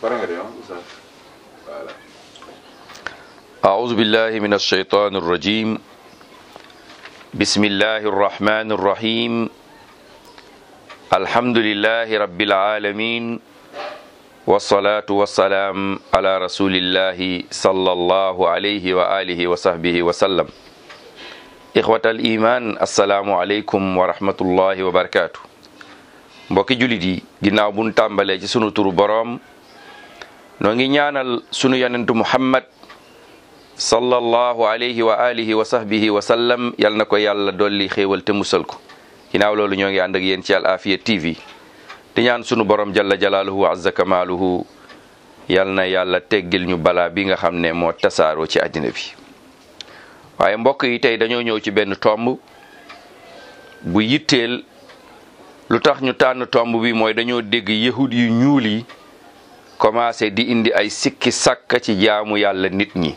pare nga de ah Oustaz voilà أعوذ بالله من الشيطان الرجيم بسم الله الرحمن الرحيم الحمد لله رب العالمين والصلاة والسلام على رسول الله صلى الله عليه وآله وصحبه وسلم إخوة الإيمان السلام عليكم ورحمة الله وبركاته mbokki julit yi ginnaaw buñ tàmbalee ci sunu turu boroom noo ngi ñaanal sunu yonentu Muhammad sallallahu alayhi wa alihi wa sahbihi wa sallam yal na ko yàlla dolli xéewal te musal ko ginnaaw loolu ñoo ngi ànd ak yéen ci Al Afia TV di ñaan sunu borom jalla jalaaluhu wa azza kamaaluhu yal na yàlla teggil ñu balaa bi nga xam ne moo tasaaroo ci àddina bi waaye mbokk yi tey dañoo ñëw ci benn tomb bu yitteel lu tax ñu tànn tomb bi mooy dañoo dégg yahud yu ñuul yi commencé di indi ay sikki sàkka ci jaamu yàlla nit ñi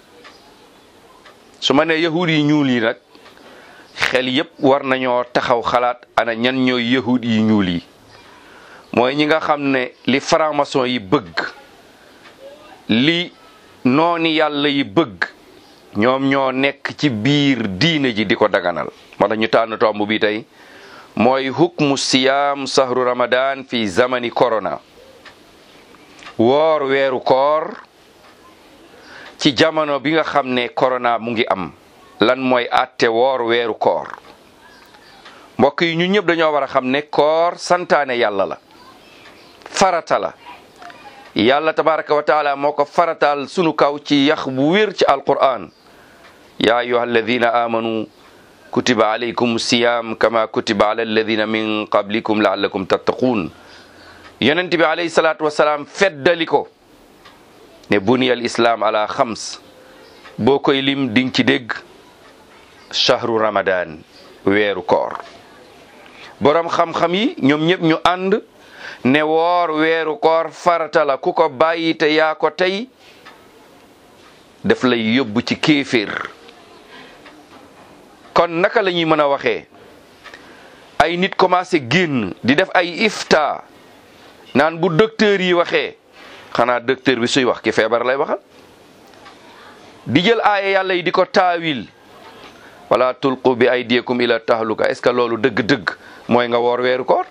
su ma nee yahud yi ñuul yi nag xel yépp war nañoo taxaw xalaat ana ñan ñooy yahud yi ñuul yi mooy ñi nga xam ne li franc-maçon yi bëgg li nooni yàlla yi bëgg ñoom ñoo nekk ci biir diine ji di ko daganal moo tax ñu tànn tomb bi tey mooy hukmu siyaam sahru ramadan fi zamani corona woor weeru koor ci jamono bi nga xam ne corona mu ngi am lan mooy àtte woor weeru koor mbokk yi ñun ñëpp dañoo war a xam ne koor santaane yàlla la farata la yàlla tabaraka wa taala moo ko farataal sunu kaw ci yax bu wér ci alquran ya ayuha alladina amanu kutiba alaykum siyam kama kutiba ala alladina min qablikum laallakum tattaquun yonent bi alayhi salaatu wasalaam feddali ko ne buniyal islam ala xams boo koy lim ding ci dégg shahru ramadan weeru koor boroom xam-xam yi ñoom ñëpp ñu ànd ne woor weeru koor farata la ku ko bàyyi te yaa ko tey daf lay yóbbu ci kéeféer kon naka la ñuy mën a waxee ay nit commencé génn di def ay ifta naan bu docteur yi waxee xanaa docteur bi suy wax ki feebar lay waxal di jël aaya yàlla yi di ko taawil wala tulqu bi aydiyakum ila tahluka est-ce que loolu dëgg-dëgg mooy nga woor weeru koor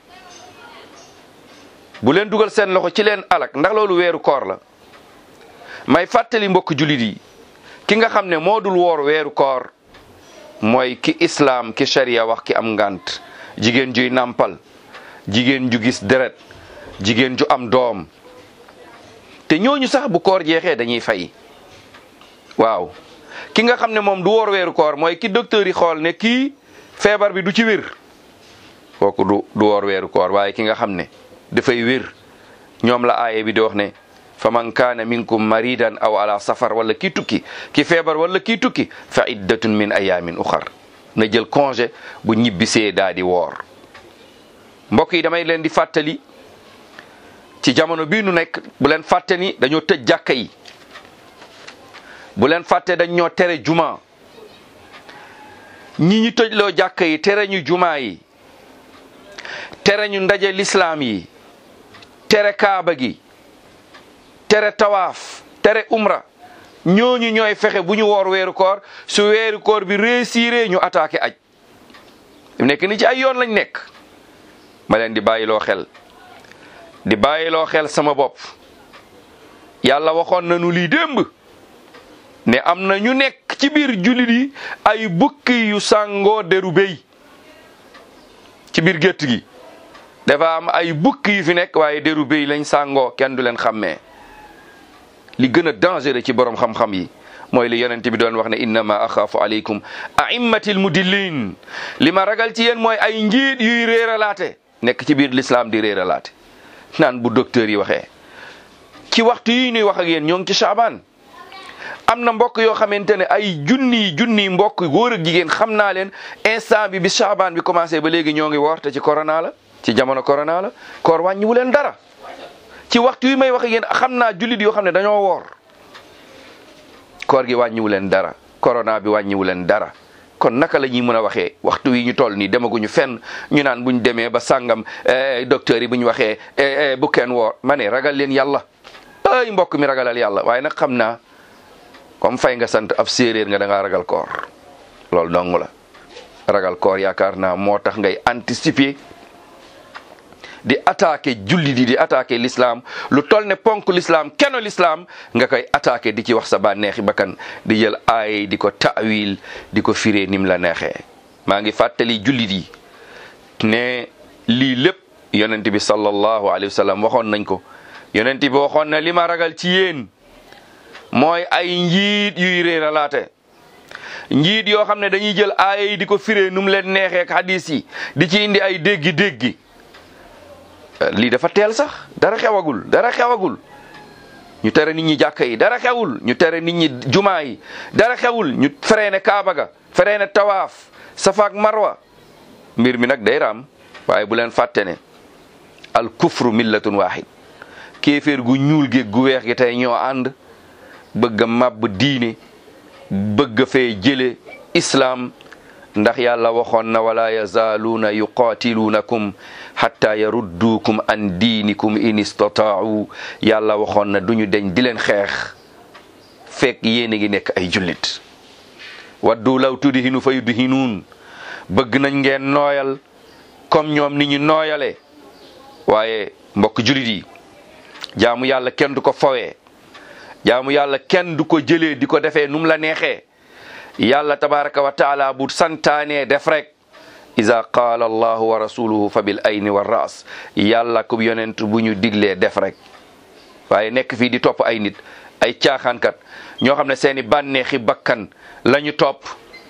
bu leen dugal seen loxo ci leen alak ndax loolu weeru koor la may fàttali mbokk julit yi ki nga xam ne moo dul woor weeru koor mooy ki islaam ki sharia wax ki am ngant jigéen juy nàmpal jigéen ju gis deret jigéen ju am doom te ñooñu sax bu koor jeexee dañuy fay waaw ki nga xam ne moom du woor weeru koor mooy ki docteur yi xool ne kii feebar bi du ci wér kooku du du woor weeru koor waaye ki nga xam ne dafay wér ñoom la aaye bi di wax ne fa man kaana minkum maridan aw ala safar wala kii tukki ki feebar wala kii tukki fa iddatun min ayamin uxar na jël congé bu ñibbisee daa di woor mbokk yi damay leen di fàttali ci jamono bii nu nekk bu leen fàtte ni dañoo tëj jàkka yi bu leen fàtte dañ ñoo tere juma ñi ñu tëjloo jàkka yi tere ñu juma yi tere ñu ndaje lislaam yi tere kaaba gi tere tawaaf tere umra ñooñu ñooy fexe bu ñu woor weeru koor su weeru koor bi réussiré ñu attaqué aj nekk ni ci ay yoon lañ nekk ma leen di bàyyiloo xel di bàyyiloo xel sama bopp yàlla waxoon nañu lii démb ne am na ñu nekk ci biir jullit yi ay bukki yu sàngoo deru béy ci biir gétt gi dafa am ay bukki yu fi nekk waaye deru béy lañ sàngoo kenn du leen xàmmee li gën a dangereux ci borom xam-xam yi mooy li yonent bi doon wax ne innama axaafu aleykum aimmatil mudillin li ma ragal ci yéen mooy ay njiit yuy réeralaate nekk ci biir l'islam di réeralaate naan bu docteur yi waxee ci waxtu yi ñuy wax ak yéen ñoo ngi ci Chaabaan am na mbokk yoo xamante ne ay junniy junniy mbokk góor ak jigéen xam naa leen instant bi bi Chaabaan bi commencé ba léegi ñoo ngi woor te ci corona la ci jamono corona la koor wàññiwu leen dara ci waxtu yi may wax ak yéen xam naa jullit yoo xam ne dañoo woor koor gi wàññiwu leen dara corona bi wàññiwu leen dara kon naka la ñuy mën a waxee waxtu wi ñu toll nii demaguñu fenn ñu naan buñ demee ba sàngam docteur yi bu ñu waxee bu kenn woor ma ne ragal leen yàlla ay mbokk mi ragalal yàlla waaye nag xam naa comme fay nga sant ab séeréer nga da ngaa ragal koor loolu dong la ragal koor yaakaar naa moo tax ngay anticiper di attaquer julli di di attaquer l'islam lu toll ne ponk l'islam keno l'islam nga koy attaquer di ci wax sa bànneexi bakkan di jël aay di ko taawil di ko firee nim la neexee maa ngi fàttali jullit yi ne lii lépp yonent bi sallallahu alayhi wa sallam waxoon nañ ko yonent bi waxoon na li ma ragal ci yéen mooy ay njiit yuy réeralaate njiit yoo xam ne dañuy jël aaya yi di ko firee nu mu leen neexee ak hadis yi di ci indi ay déggi-déggi lii dafa teel sax dara xewagul dara xewagul ñu tere nit ñi jàkka yi dara xewul ñu tere nit ñi jumaa yi dara xewul ñu fereene kaaba ga fereene tawaaf safaak marwa mbir mi nag day raam waaye bu leen fàtte ne al kufru millatun wahid kéeféer gu ñuul gi gu weex gi tey ñoo ànd bëgg a màbb diine bëgg fee jële islaam ndax yàlla waxoon na wala yazaaluuna yuqaatiluunakum hatta yarudduukum an diinikum in istataau yàlla waxoon na duñu deñ di leen xeex fekk yéen a ngi nekk ay jullit waddu law tudhinu fa yudhinuun bëgg nañ ngeen nooyal comme ñoom ni ñu nooyale waaye mbokk jullit yi jaamu yàlla kenn du ko fowee jaamu yàlla kenn du ko jëlee di ko defee num la neexee yàlla tabaraka wa taala bu santaanee def rek iza qaala allahu wa rasuluhu fa bil ayni wa ras yàlla ko yonent bu ñu diglee def rek waaye nekk fii di topp ay nit ay caaxaankat ñoo xam ne seeni bànneexi bakkan la ñu topp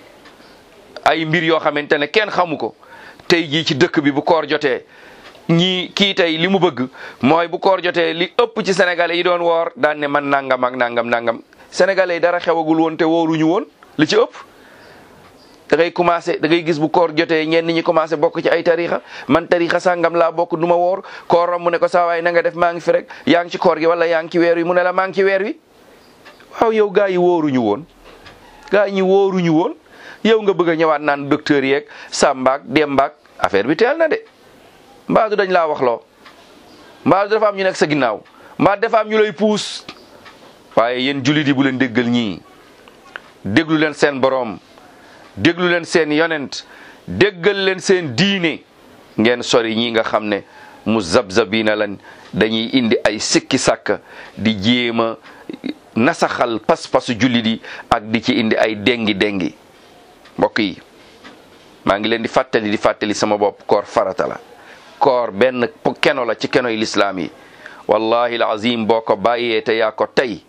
ay mbir yoo xamante ne kenn xamu ko tey jii ci dëkk bi bu koor jotee ñii kii tey li mu bëgg mooy bu koor jotee li ëpp ci sénégalais yi doon woor daan ne man nangam ak nangam nangam sénégalais yi dara xewagul woon te wooruñu woon li ci ëpp da ngay commencé da ngay gis bu koor jotee ñenn ñi commencé bokk ci ay tarixa man tarixa sàngam laa bokk du ma woor kooram mu ne ko saa waay na nga def maa ngi fi rek yaa ngi ci koor gi wala yaa ngi ci weer wi mu ne la maa ngi ci weer wi waaw yow gaa yi wóoruñu woon gaa ñi wóoruñu woon yow nga bëgg a ñëwaat naan docteur yeeg sàmbaak dembaak affaire bi teel na de mbaadu dañ laa wax loo mbaadu dafa am ñu nekk sa ginnaaw mbaa dafa am ñu lay puus waaye yéen jullit yi bu leen déggal ñii déglu leen seen boroom déglu leen seen yonent déggal leen seen diine ngeen sori ñi nga xam ne mu zabzabina lan dañuy indi ay sikki sàkk di jéema nasaxal pas-pasu jullit yi ak di ci indi ay dengi dengi mbokk yi maa ngi leen di fàttali di fàttali sama bopp koor farata la koor benn keno la ci kenoy lislaam yi wallahi alazim boo ko bàyyee te yaa ko tey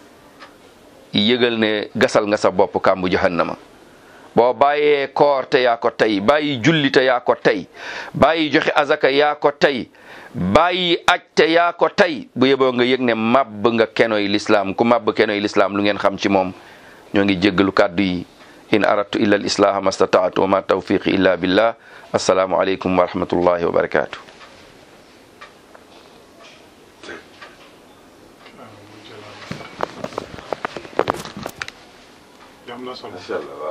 yëgal ne gasal nga sa bopp kàmbu jahannama boo bàyyee koor te yaa ko tey bàyyi julli te yaa ko tey bàyyi joxe azaka yaa ko tey bàyyi aj te yaa ko tey bu yeboo nga yëg ne màbb nga kenoy lislaam ku màbb kenoy lislaam lu ngeen xam ci moom ñoo ngi jéggalu kàddu yi in aradtu illa al islaha ma stataatu wa ma tawfiqi illa billah assalaamu aleykum wa rahmatullahi wa barakatuh am na solo macha allah